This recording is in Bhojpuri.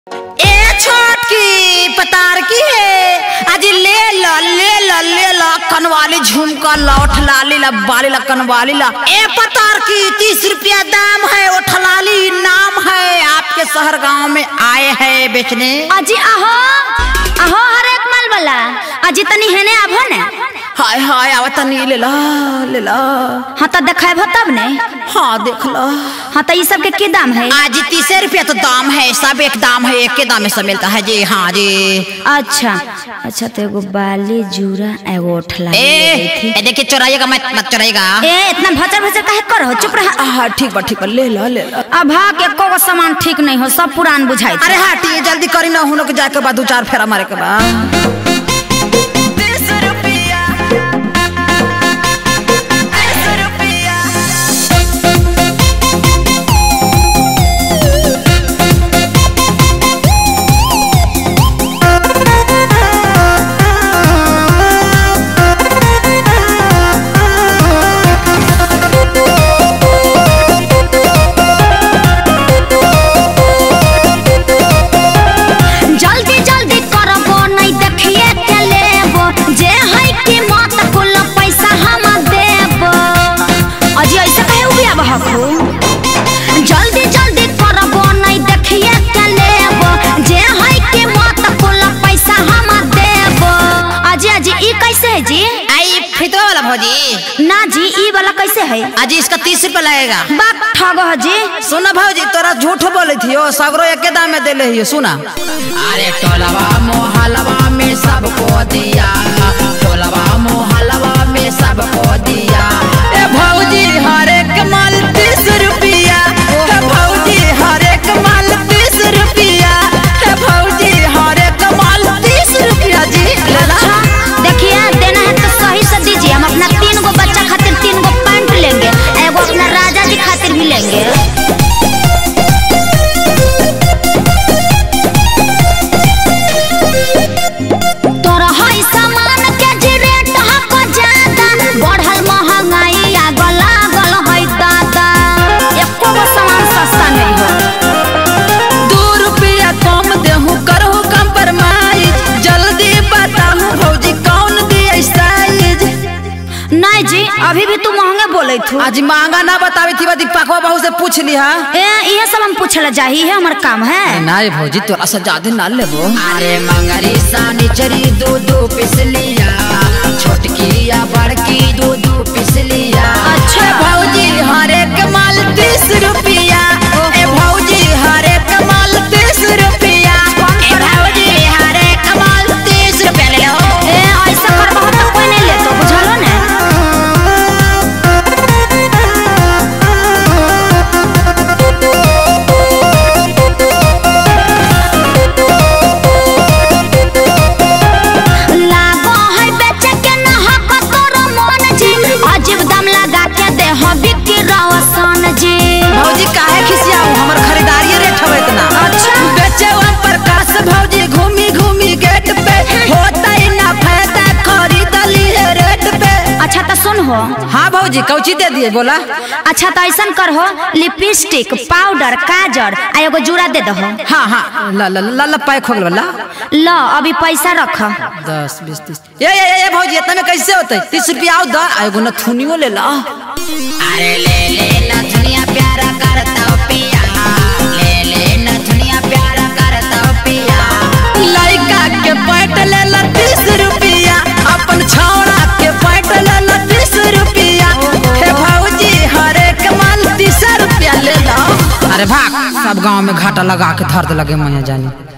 ए छोटकी पतार की है आज ले ला ले ला ले ला कनवाली झुमका ला उठलाली ला बाली ला कनवाली ला ए पतार की तीस रुपया दाम है उठलाली नाम है आपके शहर गांव में आए हैं बेचने अजी अहो अहो हर एक माल वाला अजी तनी हेने आभो ने हाय हाय आवत तनी ले ला ले ला हाँ तो देखेबो तब ने हाँ देख लो हाँ तो ये सब के की दाम है आज तीस रुपया तो दाम है सब एक दाम है एक के दाम में सब मिलता है जी हाँ जी अच्छा अच्छा तो एगो बाली जूरा एगो उठला ए, ए देखिए चुराइएगा मत मत चुराइएगा ए इतना भचर भचर काहे कर हो चुप रहा हाँ ठीक बा ठीक बा ले ला ले ला अब हाँ के एको गो सामान ठीक नहीं हो सब पुरान बुझाई अरे हटिए जल्दी करी ना हम लोग जाके बाद दो चार फेरा मारे के बाद जल्दी जल्दी करबो नहीं देखिए के लेबो जे है कि मत कुल पैसा हम देबो अजी ऐसे कहे उबिया बहकू जल्दी जल्दी करबो नहीं देखिए के लेबो जे है कि मत कुल पैसा हम देबो अजी अजी ई कैसे है जी आई फितवा वाला भौजी ना जी ई वाला कैसे है आज इसका तीस रुपया लगेगा बाप ठगो है जी सुना भौजी तोरा झूठ बोले थी ओ सगरो एक दाम में देले हियो सुना अरे टोलवा मोहलवा में सबको दिया टोलवा मोहलवा में सबको दिया ए भौजी हर एक माल तीस रुपया ए भौजी हर एक माल तीस रुपया ए भौजी हर एक माल तीस रुपया जी लेला अच्छा देखिए देना है तो सही से दीजिए हम अपना तीन गो बच्चा खातिर तीन गो पैंट लेंगे एगो अपना राजा जी खातिर भी लेंगे तोरा हई सामान के जी रेट हक ज्यादा बढ़ल महंगाई आग लागल हई दादा एको गो सामान सस्ता नहीं हो दो रुपया कम देहूं करहु कंप्रोमाइज जल्दी बताहूं भौजी कौन दिए साइज नहीं जी अभी भी तू महंगे बोले थू आज महंगा ना बतावी थी दीपकवा बहू से पूछ लिहा ए ये सब हम पूछला जाही है हमार काम है ना रे भौजी तोरा से ज्यादा ना लेबो अरे मंगरी सानी चरी दो दो पिसलिया छोटकी या बड़की दो दो पिसलिया अच्छा। ए भौजी हर एक माल तीस रुपया ए भौजी हर एक माल तीस रुपया ए भौजी हर एक माल तीस रुपया ले लो ए ऐसा करबो तो कोई नहीं लेतो बुझलो ने लागो है बेचे के न हक तोरो मन जी अजीब दाम लगा के दे हो बिक्री रवसन जी भौजी काहे खिसियाऊ हमर खरीदारी रेट हवे इतना अच्छा। बेचे वन प्रकाश भौजी घूमी घूमी गेट पे होता ही ना फायदा खरीद लिए रेट पे अच्छा तो सुन हो हाँ भौजी कौची दे दिए बोला अच्छा तो ऐसा कर हो लिपस्टिक पाउडर काजर आ एगो जूड़ा दे दहो हाँ हाँ ला ला ला ला पैक हो गल ला लो अभी पैसा रख दस बीस तीस ये ये ये भौजी इतना में कैसे होते तीस रुपया आओ दा आ एगो नथुनियो ले ला अरे ले ले नथुनिया प्यारा करता पिया ले ले नथुनिया प्यारा करता पिया लइका के पैट ले ला तीस रुपया अपन छौड़ा के पैट ले ला तीस रुपया हे भौजी हर एक माल तीस रुपया ले ला अरे भाग सब गांव में घाटा लगा के धर दे लगे मैं जानी